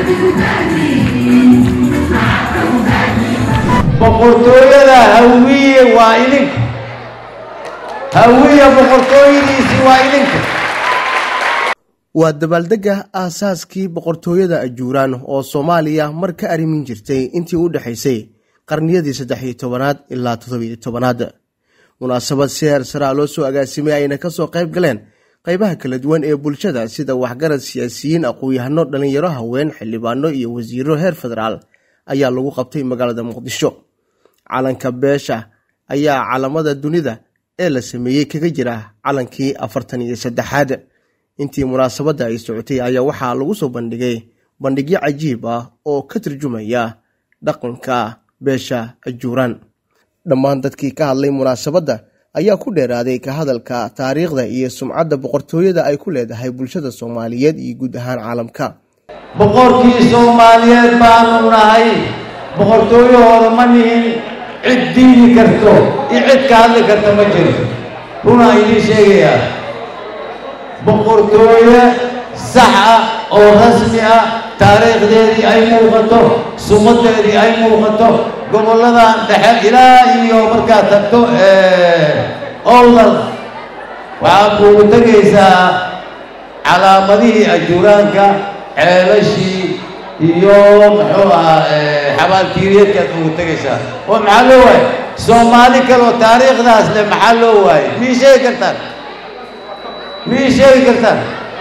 boqortooyada hawiye waa idinka hawiye boqortooyadiisii waa idinka waa dabaaldegga aasaaskii boqortooyada ajuuraan oo soomaaliya mar ka arrimin jirtay intii u dhexaysay qarniyadii saddex iyo tobanaad ilaa toddobiyo tobanaad munaasabad si heer saraa loo soo agaasimay ayna ka soo qayb galeen qaybaha kala duwan ee bulshada sida waxgarad siyaasiyiin aqoon-yahano dhallinyaro haween xildhibaano iyo wasiiro heer federaal ayaa lagu qabtay magaalada muqdisho calanka beesha ayaa calamada dunida ee la sameeyey kaga jira calankii afartan iyo saddexaad intii munaasabadda ay socotay ayaa waxaa lagu soo bandhigay bandhigyo cajiib ah oo ka turjumaya dhaqanka beesha ajuuraan dhammaan dadkii ka hadlay munaasabadda ayaa ku dheeraaday ka hadalka taariikhda iyo sumcadda boqortooyada ay ku leedahay bulshada soomaaliyeed iyo guud ahaan caalamka boqorkii soomaaliyeed baanu nahay boqortooyahooda ma nihin cid diidi karto iyo cid ka hadli karta ma jirto runaa idiin sheegayaa boqortooye sax ah oo rasmi ah taariikhdeedii ay muuqato sumadeedii ay muuqato gobolladan dhexe ilaa iyo markaad tagto owdal waxaad kuugu tegaysaa calaamadihii ajuuraanka ceelashii iyo muxuu ahaa xabaalkiiriyeedkaad ugu tegaysaa oo maxaa loo waayey soomaali kaleoo taariikhdaas leh maxaa loo waayey mii sheegi kartaan mii sheegi kartaan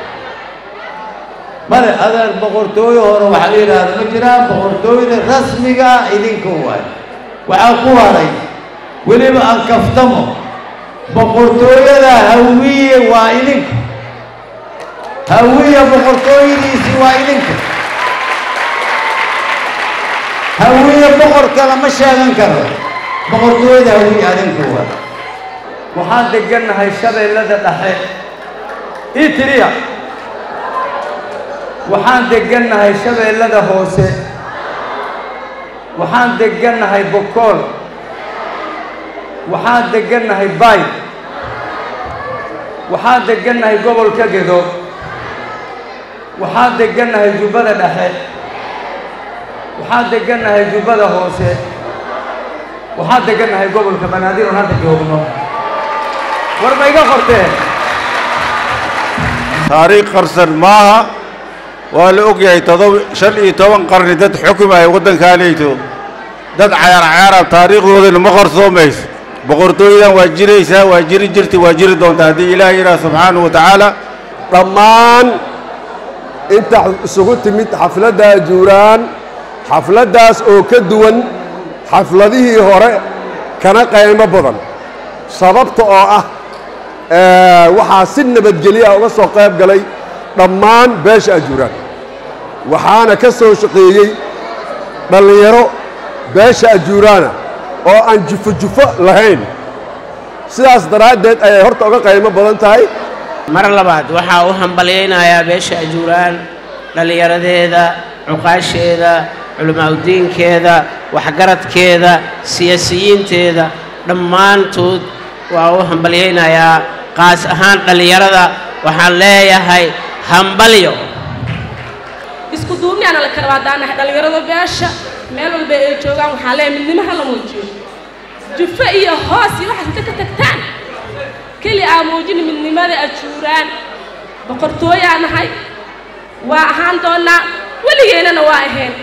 male adeer boqortooyo hore waxaa la yidhaahda ma jiraan boqortooyada rasmiga idinka waayo waxaa ku haray weliba aan kaftamo boqortooyada hawiye waa idinka hawiye boqortooyadiisii waa idinka hawiye boqorka lama sheegan karo boqortooyada hawiye adinka waa waxaan degannahay shabeellada dhexe ii tiriya waxaan degannahay shabeellada hoose waxaan degannahay bokool waxaan degannahay baay waxaan degannahay gobolka gedo waxaan degannahay jubbada dhexe waxaan degannahay jubbada hoose waxaan degannahay gobolka banaadir oon hadda joogno war ma iga qorteen taariikh qarsan maaha waa la ogyahay todob shan iyo toban qarni dad xukumaya waddankaanayto dad cayaar cayaarab taariikhdoodana ma qarsoomayso boqortooyadan waa jiraysaa waa jiri jirtay waa jiri doontaa haddii ilaah yidhaah subxaanahu wa tacaala dhammaan inta isugu timid xafladda ajuuraan xafladdaas oo ka duwan xafladihii hore kana qaymo badan sababta oo ah waxaa si nabadgelyo ah uga soo qayb galay dhammaan beesha ajuuraan waxaana ka soo shaqeeyey dhallinyaro beesha ajuuraana oo aan jufo-jufo lahayn sidaas daraaddeed ayay horta uga qaymo badan tahay mar labaad waxaa u hambalyaynayaa beesha ajuuraan dhallinyaradeeda cuqaasheeda culimaauddiinkeeda waxgaradkeeda siyaasiyiinteeda dhammaantood waa u hambalyaynayaa qaas ahaan dhallinyarada waxaan leeyahay hambalyo isku duubniyaana la kala waadaanahay dhallinyarada beesha meel walba ay joogaan waxaa leeyahay midnimaha la muujiyo jufo iyo hoos iyo waxaas inta ka tagtaan keli aa muujina midnimada ajuuraan boqortooyaa nahay waa ahaan doonnaa weligeennana waa ahayn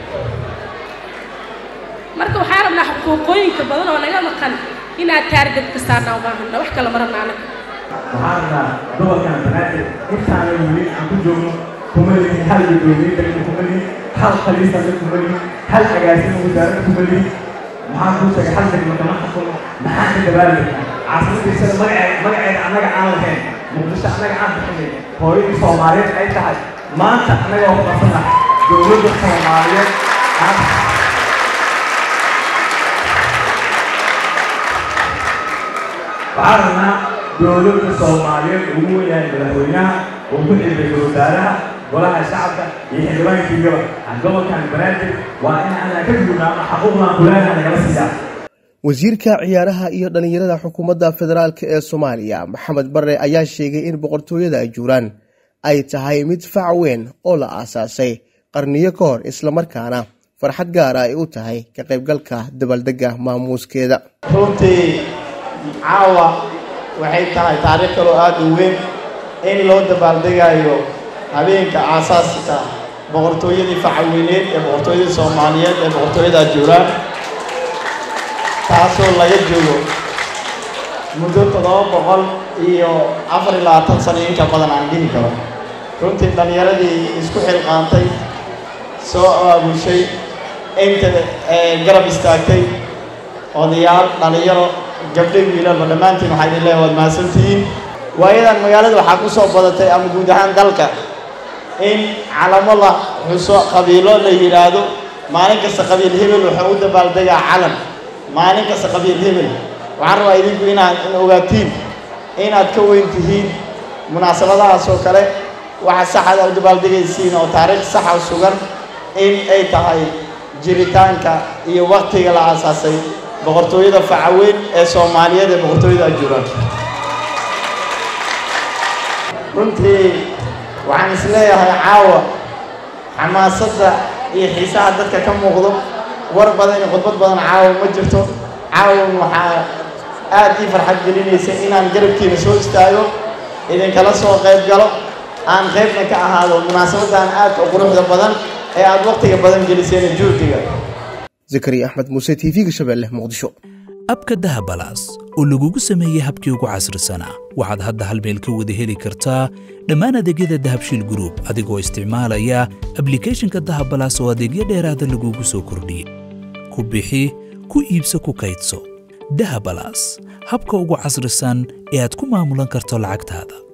marka waxaan rabnaa xuquuqooyinka badan oo naga maqan inaad taargad ka saarnaa ubaahana wax kale ma rabna anaga waxaan rabnaa gobolkan banaadir intaana weli aan ku joogno kuma lihin hal gudoomiye degmo kuma lihin hal khaliisana kuma lihin hal agaasima wasaarada kuma lihin maxaan kuu sheegay hal degmo kama xukumo maxaan ka dabaaldegnaa caasimadiisada magaceed magaceeda annaga aan lahayn muqdisho annaga aan bixinay hooyadii soomaaliyeed ay tahay maanta annaga oo ku qabsana dowladda soomaaliyeed aan waxaan rabnaa dowladda soomaaliyeed ugu weyahay madaxweynaha oo ku xilbaya wasaaraha golaha shacabka iyo xildhibaankiigaba gobolkan banaadir waa in aanan ka gudubnaano xaquuqdan kuleenaha nagala siiyaa wasiirka ciyaaraha iyo dhallinyarada xukuumadda federaalk ee soomaaliya maxamed bare ayaa sheegay in boqortooyada ajuuraan ay tahay mid fac weyn oo la aasaasay qarniyo ka hor islamarkaana farxad gaara ay u tahay ka qaybgalka dabaaldegga maamuuskeeda runtii caawa waxay tahay taariikh kaloo aada u weyn in loo dabaaldegayo habeenka aasaaska boqortooyadii facaweyneed ee boqortooyadii soomaaliyeed ee boqortooyada ajuuraan taasoo laga joogo muddo toddoba boqol iyo afar iyo labaatan sano inka badan aan dhihi karo runtii dhallinyaradii isku xilqaantay soo aabushay inta garab istaagtay odayaal dhallinyaro gabdho wiilalba dhammaantiin waxaa idin leeyahay waad mahadsantihiin waayadan magaalada waxaa ku soo badatay ama guud ahaan dalka in calamo la xuso qabiilo la yidhaahdo maalin kasta qabiil hebel wuxuu u dabaaldegaa calan maalin kasta qabiil hebel waxaan rabaa idinku inaad in ogaatiin inaad ka weyn tihiin munaasabadahaas oo kale waxa saxada u dabaaldegaysiin oo taariikh saxa sugan in ay tahay jiritaanka iyo waktiga la aasaasay boqortooyada facaweyn ee soomaaliyeed ee boqortooyada ajuuraan runtii waxaan is leeyahay caawa xamaasadda iyo xiisaha dadka ka muuqdo war badan iyo khudbad badan caawa ma jirto caawan waxaa aad ii farxad gelinaysa inaan garabkiina soo istaago idinkala soo qayb galo aan qaybna ka ahaado munaasabaddan aadka u quruxda badan ee aad wakhtiga badan geliseen juhdiga zakariya axmed muuse t v-ga shabeelle muqdisho abka dahabalaas oo lagugu sameeyey habkii ugu casrisanaa waxaad hadda hal meel ka wada heli kartaa dhammaan adeegyada dahabshiil gruub adigoo isticmaalaya ablikhethonka dahabalaas oo adeegyo dheeraada lagugu soo kordhiyey ku bixi ku iibso ku kaydso dahabalaas habka ugu casrisan ee aad ku maamulan karto lacagtaada